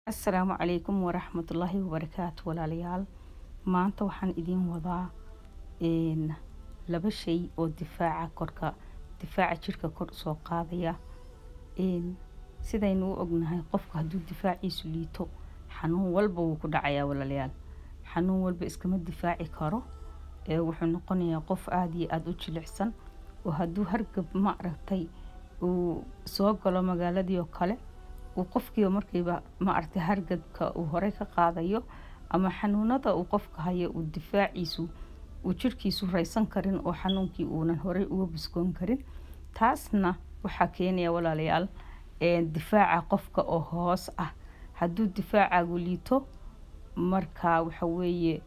asalaamu calaykum waraxmatullaahi wabarakaatu walaalayaal maanta waxaan idiin wadaa laba shay oo difaaca korka difaaca jirka kor usoo qaadaya sidaynu u ognahay qofka hadduu difaaciisu liito xanuun walba wuu ku dhacayaa walaalayaal xanuun walba iskama difaaci karo wuxuu noqonayaa qof aada iyo aada u jilicsan oo hadduu hargab ma aragtay uu soo galo magaaladii oo kale uu qofkiiba markiiba ma aragtay hargabka uu horey ka qaadayo ama xanuunada uu qofka hayo uu difaaciisu uu jirkiisu raysan karin oo xanuunkii uunan horey uga biskoon karin taasna waxaa keenaya walaalayaal difaaca qofka oo hoos ah hadduu difaacagu liito marka waxa weeye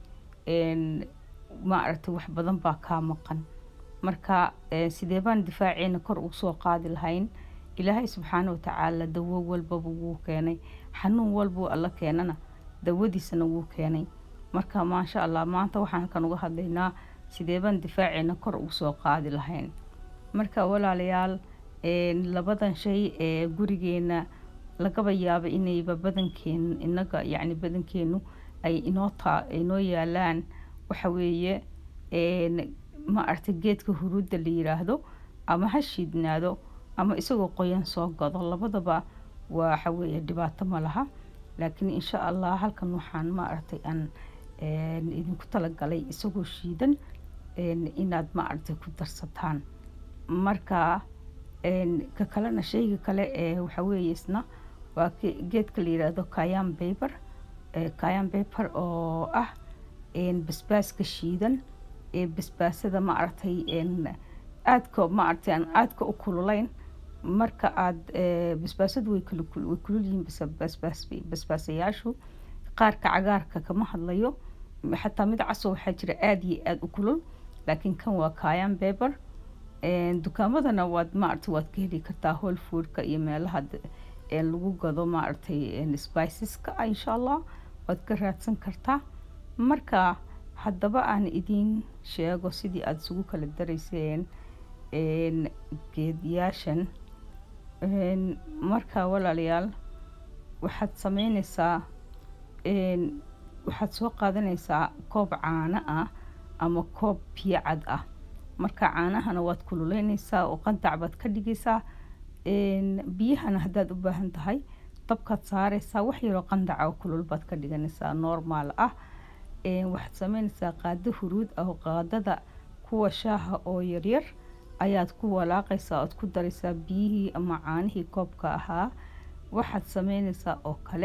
ma aragtay wax badan baa kaa maqan marka sidee baan difaaceena kor ugu soo qaadi lahayn ilaahay subxaana watacaala dawo walbaba wuu keenay xanuun walbuu alla keenana dawadiisana wuu keenay marka maasha allah maanta waxaan halkan uga hadlaynaa sidee baan difaaceena kor ugu soo qaadi lahayn marka walaalayaal labadan shay ee gurigeena lagaba yaabo inayba badankeen inaga yacni badankeenu ay inoo taa inoo yaalaan waxa weeye ma aragtay geedka huruudda la yiraahdo ama ha shiidnaado ama isagoo qoyan soo gado labadaba waxa weeye dhibaato ma laha laakiin insha allah halkan waxaan ma aragtay aan idinku talagalay isagoo shiidan inaad ma aragtay ku darsataan marka ka kalena shayga kale ee waxa weeye isna waa geedka la yiraahdo kayan baber kayan baber oo ah basbaaska shiidan ee basbaasada ma aragtay aadka ma aragtay aan aadka u kululayn marka aada basbaasadu way way kulul yihiin basbaasayaashu qaarka cagaarka kama hadlayo xataa mid caso waxaa jira aada iyo aada u kulul laakiin kan waa kayan beber dukaamadana waad maaragtay waad ka heli kartaa whole foodka iyo meelaha lagu gado maaragtay spiceska insha allah waad ka raadsan kartaa marka haddaba aan idiin sheego sidii aada isugu kala darayseen geedyaashan marka walaalayaal waxaad sameyneysaa waxaad soo qaadanaysaa koob caano ah ama koob biyo cad ah marka caanahana waad kululeyneysaa oo qandac baad ka dhigaysaa biyahana haddaad u baahan tahay dabkaad saareysaa wax yaroo qandaca oo kulul baad ka dhiganaysaa normaal ah waxaad sameyneysaa qaado huruud ah oo qaadada kuwa shaaha oo yaryar ayaad ku walaaqaysaa ood ku daraysaa biyihii ama caanihii koobka ahaa waxaad sameyneysaa oo kale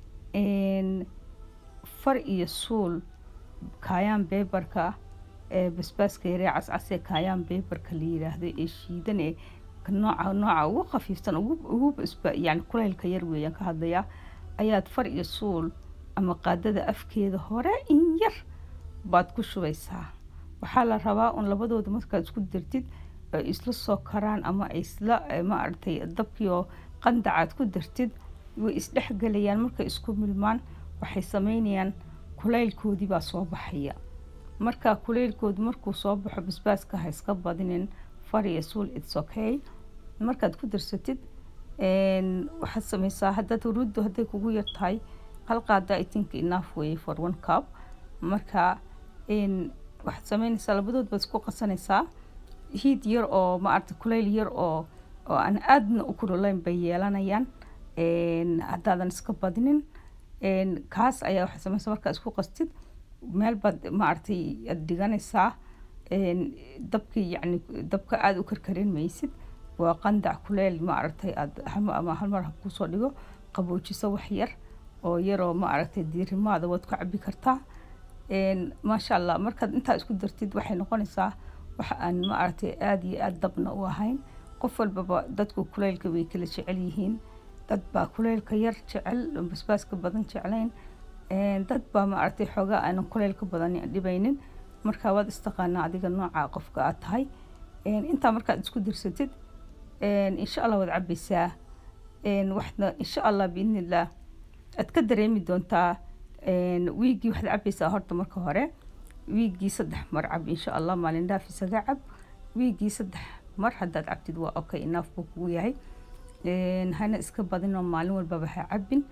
far iyo suul kaayaan beberka ee basbaaska yaree cascasee kaayaan beberka la yiraahdo ee shiidan ee nooca nooca ugu khafiifsan ugu ugu yani kulaylka yar weeyaan ka hadlayaa ayaad far iyo suul ama qaadada afkeeda hore in yar baad ku shubaysaa waxaa la rabaa un labadooda markaad isku dartid ay isla soo karaan ama ay isla ma aragtay dabkiioo qandacaad ku dartid way isdhexgelayaan markay isku milmaan waxay sameynayaan kulaylkoodii baa soo baxaya marka kulaylkoodu markuu soo baxo basbaaska ha iska badinin far iyo suul its okay markaad ku darsatid waxaad sameysaa haddaad huruuddu hadday kugu yar tahay hal qaada i think enough way for one cup marka waxaad sameyneysaa labadood baad isku qasanaysaa hiid yar oo ma aragtay kulayl yar oo oo aan aadna u kululayn bay yeelanayaan haddaadan iska badinin kaas ayaa waxaad sameysaa markaa isku qastid meel baad ma aragtay aad dhiganaysaa dabkii yacni dabka aada u karkarin maysid waa qandac kuleyl ma aragtay aad ama hal mar ha kusoo dhigo qaboojiso wax yar oo yaroo ma aragtay diirimaada waad ku cabi kartaa maasha allah markaad intaa isku dartid waxay noqonaysaa wax aan ma aragtay aada iyo aada dabna u ahayn qof walbaba dadku kuleylka way kala jecel yihiin dad baa kuleylka yar jecel basbaaska badan jeclayn dad baa ma aragtay xoogaa aanan kuleylka badan dhibaynin marka waad istaqaanaa adiga nooca qofka aad tahay intaa markaad isku darsatid insha allah waad cabaysaa waxna insha allah biidnillah aad ka dareemi doontaa wiiggii waxaad cabaysaa horta marka hore wiiggii saddex mar cab insha allah maalin dhaaf isaga cab wiiggii saddex mar haddaad cabtid waa okay enough buu kugu yahay hana iska badinoo maalin walbaba ha cabin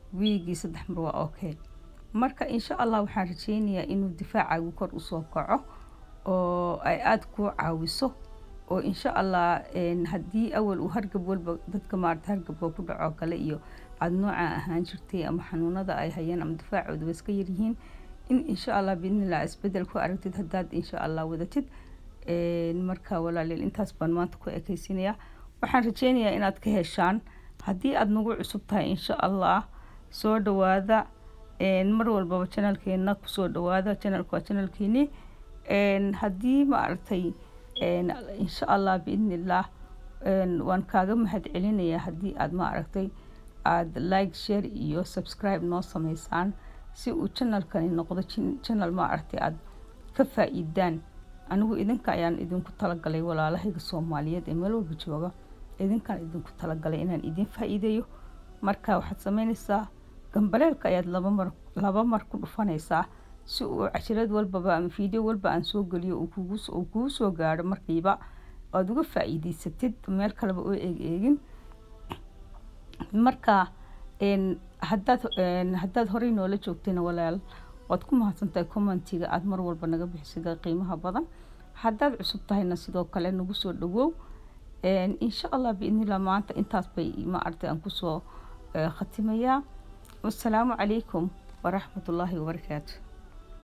wiigii saddex mar waa okay marka insha allah waxaan rajeynayaa inuu difaacaagu kor usoo kaco oo ay aada kuu caawiso oo insha allah haddii awal uu hargab walba dadka maarata hargabka ku dhaco kale iyo aada noocaa ahaan jirtay ama xanuunada ay hayeen ama difaacooda wa iska yaryihiin in insha allah biidnillah isbedel ku aragtid haddaad insha allah wadatid marka walaaleel intaas baan maanta ku ekeysinayaa waxaan rajeynayaa inaad ka heshaan haddii aada nagu cusub tahay insha allah soo dhawaada mar walbaba janalkeena kusoo dhawaada janalka waa janalkeeni haddii maaragtay insha allah biidnillah waan kaaga mahad celinayaa haddii aada maaragtay aada like share iyo subscribe noo sameysaan si uu janalkani noqdo janal maaragtay aada ka faa-iidaan anigu idinka ayaan idinku talagalay walaalahayga soomaaliyeed ee meel walba jooga idinkaan idinku talagalay inaan idin faa-iideeyo marka waxaad sameyneysaa gambaleelka ayaad laba mar laba mar ku dhufanaysaa si uu cashirad walbaba ama video walba aan soo geliyo uu kugu soo gaadho markiiba aada uga faa-iideysatid meel kaleba oo eeg eegin marka haddaad haddaad horey noola joogtayna walaal waad ku mahadsantahay commentiga aada mar walba naga bixisida qiimaha badan haddaad cusub tahayna sidoo kale nagu soo dhawow insha allah biidnillah maanta intaas bay maaragtay aan kusoo khatimayaa wassalaamu calaykum waraxmat ullaahi wabarakaatu